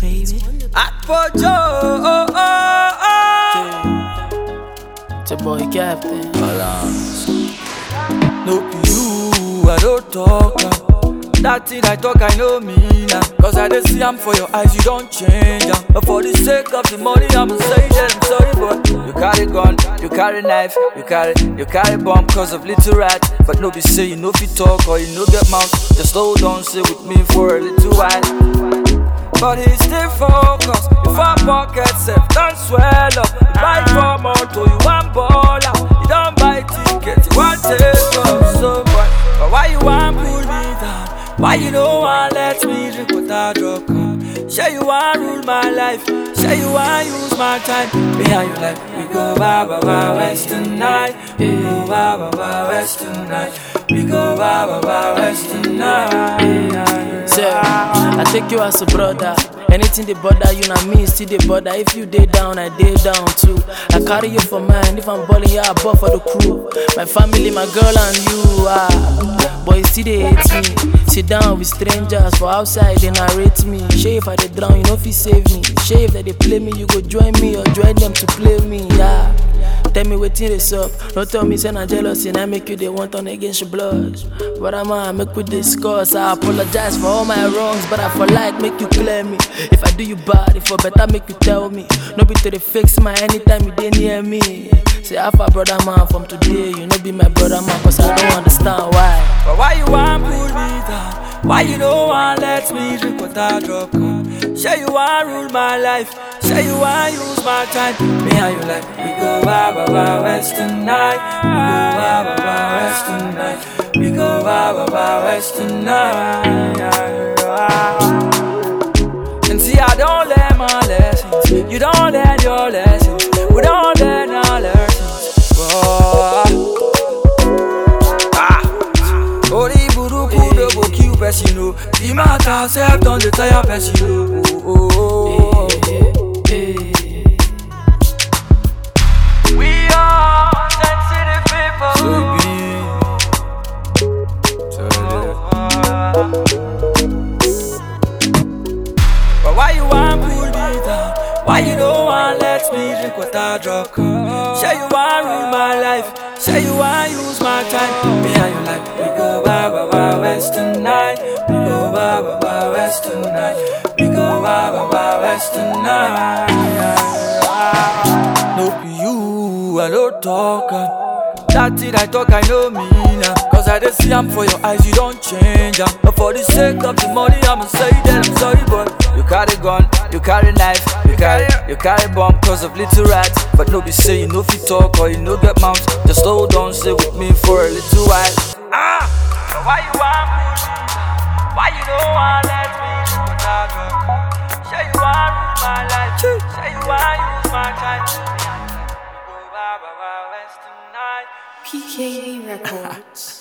baby. At Pojo, oh, oh, oh. It's your boy Captain. Balance. No be you, I don't talk. am. That thing I talk, I know me now. Cause I just see am for your eyes, you don't change am. But for the sake of the money, I'ma say that I'm sorry, but you carry gun, you carry knife, you carry, you carry bomb cause of little rat. But no be say you know fit talk or you no get mouth. Just hold on, stay with me for a little while. But he still focused. If I pocket self, don't swell up. You buy for motor, you want baller. You don't buy ticket, you want take off. So boy, but why you want pull me down? Why you don't want let me drink without drug come? Say you want rule my life. Say you want use my time. Behind you like we go ba ba ba west tonight. We go ba ba ba west tonight. We go ba ba ba west tonight. Say, I take you as a brother. Anything they bother you, na me still they bother. If you day down, I day down too. I carry you for mine. If I'm balling, yeah, I ball for the crew. My family, my girl, and you. Ah, boy, still they hate me. Sit down with strangers for outside, they narrate me. Shave if I they drown, you know if you save me. Shave that they play me, you go join me or join them to play me. Yeah. Tell me wetin dey up. Don't tell me say na jealousy, na make you dey want turn against your blush. But I'm a make we discuss. I apologize for all my wrongs, but I for like make you clear me. If I do you bad, if for better make you tell me. No be to the fix my anytime you dey near me. Say Alpha brother man from today, you no be my brother man, cause I don't understand why. But why you want pull me down? Why you don't want let me drink without drop come? Say you want rule my life. Say you want use my time. Me and you like we go ba ba ba west tonight. We go ba ba ba west tonight. We go ba ba ba west tonight. And see I don't learn my lessons. You don't learn your lessons. We don't learn our lessons. Whoa. Orí burúkú ló go kill person o. The matter sef don dey tire person o. Oh, oh, oh. We are sensitive people. So it be. So But why you want pull me down? Why you don't want let me drink without drug? Say you want rule my life. Say you want use my time. Me and you like we go ba ba ba west tonight. We go ba ba ba west tonight. We go ba ba ba west tonight. No be you, I don't talk. am. That thing I talk, I know me now. Cause I just see am for your eyes, you don't change am. But for the sake of the money, I'ma say that I'm sorry, but you carry gun, you carry knife, you carry, you carry bomb cause of little rats. But no be say you know fit talk or you no get mouth. Just hold on, stay with me for a little while. Ah, but why you want pull me down? Why you don't want let me drink without drug? Say you want rule my life, say you want use my time. Go ba ba ba west tonight. PKA Records.